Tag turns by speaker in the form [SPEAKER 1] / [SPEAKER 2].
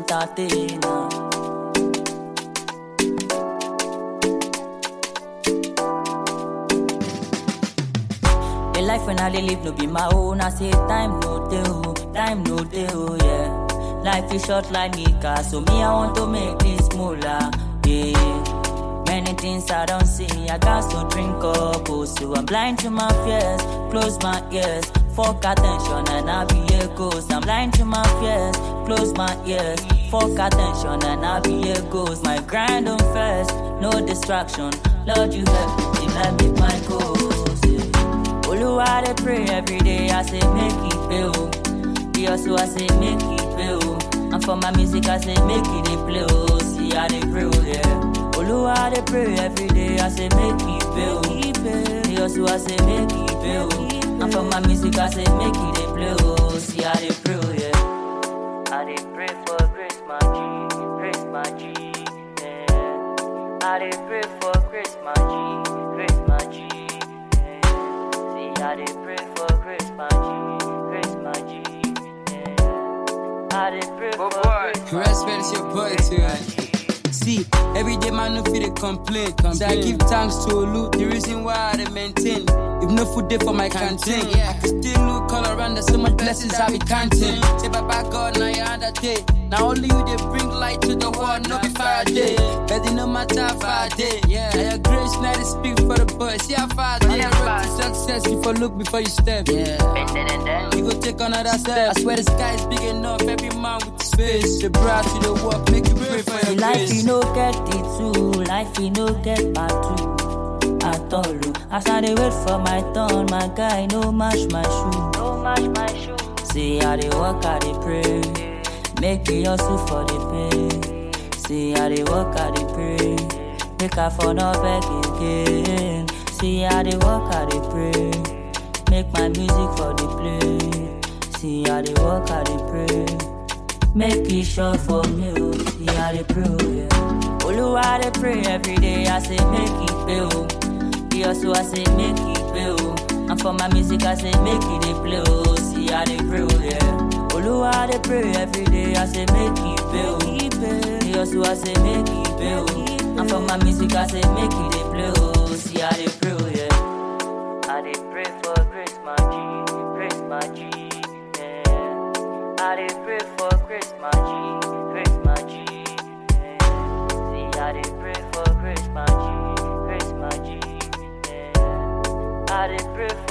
[SPEAKER 1] entertainer. The life when I dey live no be my own. I say time no dey, oh, time no dey, oh yeah. Life is short like Nika, so me I want to make this moolah, yeah. Many things I don't see, I got to drink up, oh, so I'm blind to my fears. Close my ears, fuck attention, and I'll be a ghost. I'm blind to my fears, close my ears, fuck attention, and I'll be a ghost. My grind on first, no distraction. Lord, you help me, let me my goals. Yeah. Oluwa dey pray every day, I say make it pay oh. The also I say make it pay oh. And for my music I say make it dey play oh. See I dey pray oh yeah. Oluwa dey pray every day, I say make it pay oh. The also I say make it pay oh. And for my music I say make it dey play oh. See I dey pray oh yeah. I dey pray for grace my G, grace my G. Yeah. I dey pray for grace my G, grace my G. Yeah. See, I dey pray for grace my G, grace my G. Yeah. I dey pray for grace my
[SPEAKER 2] Respect is your boy too. See, every day man no fit dey complain. So I give thanks to Olu, the reason why I dey maintain. If no food dey for my canteen, I can still look all around. There's so much blessings I be counting. Say Baba God, now you undertake. Now only you dey bring light to the world, no be Faraday. But it no matter how far I dey. Yeah, your grace now they speak for the boys. See how far I dey. Road to success, you for look before you step. Yeah. You go take another step. I swear the sky is big enough. Every man with the space. The broad to the work, make you pray for
[SPEAKER 1] See,
[SPEAKER 2] your
[SPEAKER 1] life
[SPEAKER 2] grace.
[SPEAKER 1] you no get it too, life you no get part two at all. oh. As I dey wait for my turn, my guy no match my shoe. No match my shoe. See I dey work, I dey pray, make you hustle for the pay. See I dey work, I dey pray, make I for no beg again. See I dey work, I dey pray, make my music for the play. See I dey work, I dey pray. Make it short for me, oh. Yeah, I dey pray, oh, yeah. Oluwa dey pray every day, I say make it pay, oh. The also I say make it pay, oh. And for my music, I say make it dey play, oh. See, I dey pray, oh, yeah. Oluwa dey pray every day, I say make it pay, oh. The also I say make it pay, oh. And for my music, I say make it dey play, oh. See, I dey pray, oh, yeah. I dey pray for grace, my G, grace, my G, yeah. I dey pray for grace, my G, grace, my G. Yeah. See, I dey pray for grace, my G, grace, my G. Yeah. I dey pray